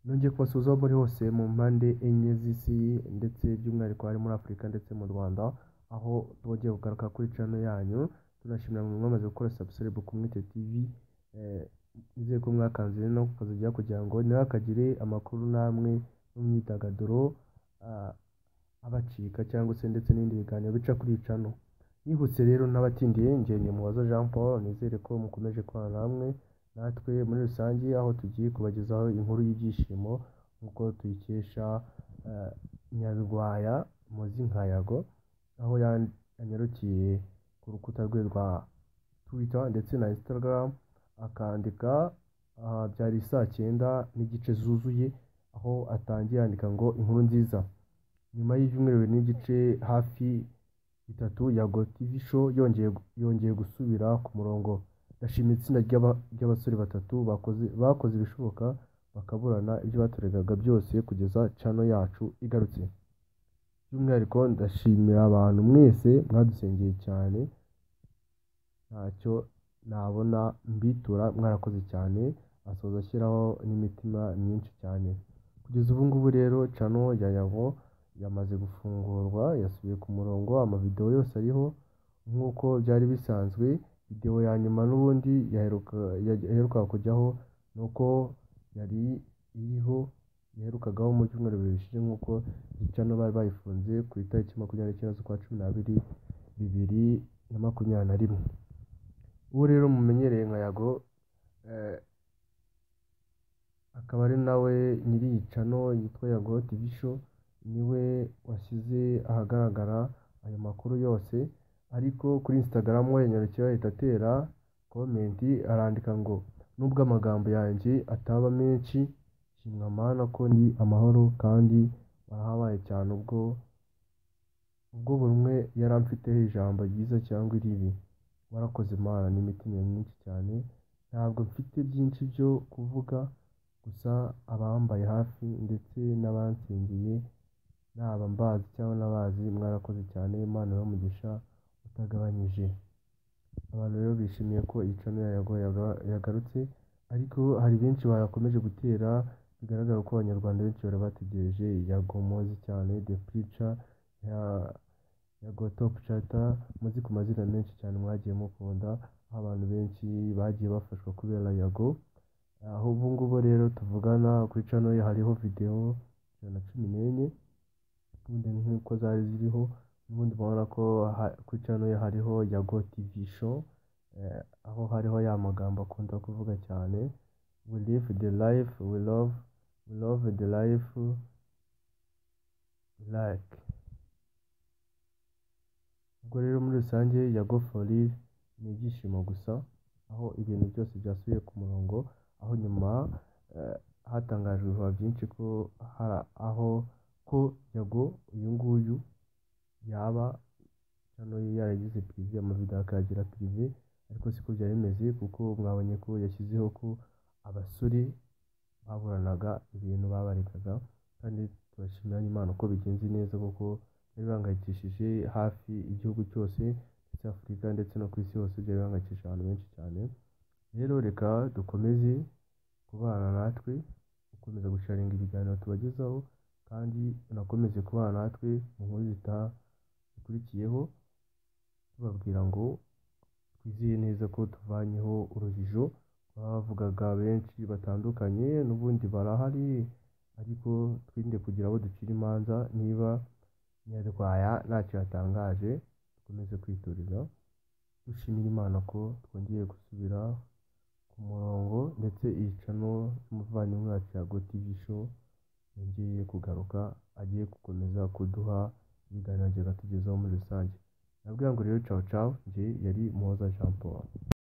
Nongeye kubasuhuza muri hose mu mpande enye z'isi ndetse by'umwihariko hari muri Afurika ndetse mu Rwanda, aho twongeye kugaruka kuri channel yanyu, tunashimira mwe mwamaze gukora subscribe ku Mwete TV, nizeye ko mwakanze no kukazajya kugira ngo nawe akagire amakuru namwe no mu myidagaduro abacika cyangwa se ndetse n'ibindi biganiro bica kuri iyi channel. Nihuse rero n'abatindiye njye Muhoza Jean Paul nizere ko mukomeje kubana namwe natwe muri rusange aho tugiye kubagezaho inkuru y'ibyishimo nk'uko tuyikesha Nyabigwaya muzi nka Yago aho yanyarukiye ku rukuta rwe rwa Twitter ndetse na Instagram akandika byari saa cyenda n'igice zuzuye aho atangiye yandika ngo inkuru nziza nyuma y'ibyumweru bibiri n'igice hafi bitatu Yago TV show yongeye yongeye gusubira ku murongo ndashima itsinda ry'abasore batatu bakoze bakoze ibishoboka bakaburana ibyo batoregaga byose kugeza channel yacu igarutse by'umwihariko ndashimira abantu mwese mwadusengeye cyane ntacyo nabona mbitura mwarakoze cyane asoza ashyiraho n'imitima myinshi cyane kugeza ubu ngubu rero channel ya Yago yamaze gufungurwa yasubiye ku murongo amavidewo yose ariho nk'uko byari bisanzwe videwo ya nyuma n'ubundi yaheruka kujyaho ni uko yari iriho yaherukagaho mu byumweru bibiri bishize nk'uko channel bari bayifunze ku itariki makumyabiri n'icyenda z'ukwa cumi n'abiri bibiri na makumyabiri na rimwe uwo rero mumenyereye nka Yago akaba ari nawe nyiri iyi channel yitwa Yago TV show niwe washyize ahagaragara ayo makuru yose ariko kuri Instagram we yanyarukiye ahita atera komenti arandika ngo nubwo amagambo yanjye ataba menshi shimwa mana ko ndi amahoro kandi warahabaye cyane ubwo ubwo buri umwe yari amfiteho ijambo ryiza cyangwa iribi warakoze mana n'imitima myinshi cyane ntabwo mfite byinshi byo kuvuga gusa abambaye hafi ndetse n'abansengeye naba mbazi cyangwa n'abazi mwarakoze cyane imana y'umugisha utagabanyije abantu rero bishimiye ko iyi channel ya Yago yagarutse ariko hari benshi bayakomeje gutera bigaragara ko abanyarwanda benshi bari bategereje Yago muzi cyane the preacher ya Yago top charter muzi ku mazina menshi cyane mwagiye mukunda aho abantu benshi bagiye bafashwa kubera Yago aho ubu ngubu rero tuvugana kuri channel ye hariho video ijana na cumi n'enye ubundi nk'uko zari ziriho ubundi mubona ko kuri channel ye hariho Yago TV show aho hariho ya magambo akunda kuvuga cyane we live the life we love we love the life like ubwo rero muri rusange Yago for ni ibyishimo gusa aho ibintu byose byasubiye ku murongo aho nyuma hatangajwe ibihuha byinshi ko hari aho ko Yago uyu nguyu yaba hano yaragize pirive amavidewo akayagira pirive ariko siko byari bimeze kuko mwabonye ko yashyizeho ko abasore baburanaga ibintu babarekaga kandi tubashimira n'Imana ko bigenze neza kuko byari bihangayikishije hafi igihugu cyose ndetse Afurika ndetse no ku isi hose byari bihangayikishije abantu benshi cyane rero reka dukomeze kubana natwe gukomeza gusharinga ibiganiro tubagezaho kandi unakomeze kubana natwe mu nkuru zitaha zikurikiyeho tubabwira ngo twizeye neza ko tuvanyeho urujijo bavugaga benshi batandukanye n'ubundi barahari ariko twirinde kugira abo ducira imanza niba nyarwaya ntacyo yatangaje dukomeze kwitoreza dushimira imana ko twongeye gusubira ku murongo ndetse iyi cano y'umuvandimwe wacu ya TV show yongeye kugaruka agiye gukomeza kuduha ibiganiro byatugezaho muri rusange nabwira ngo rero cawu cawu njye yari muhoza jean paul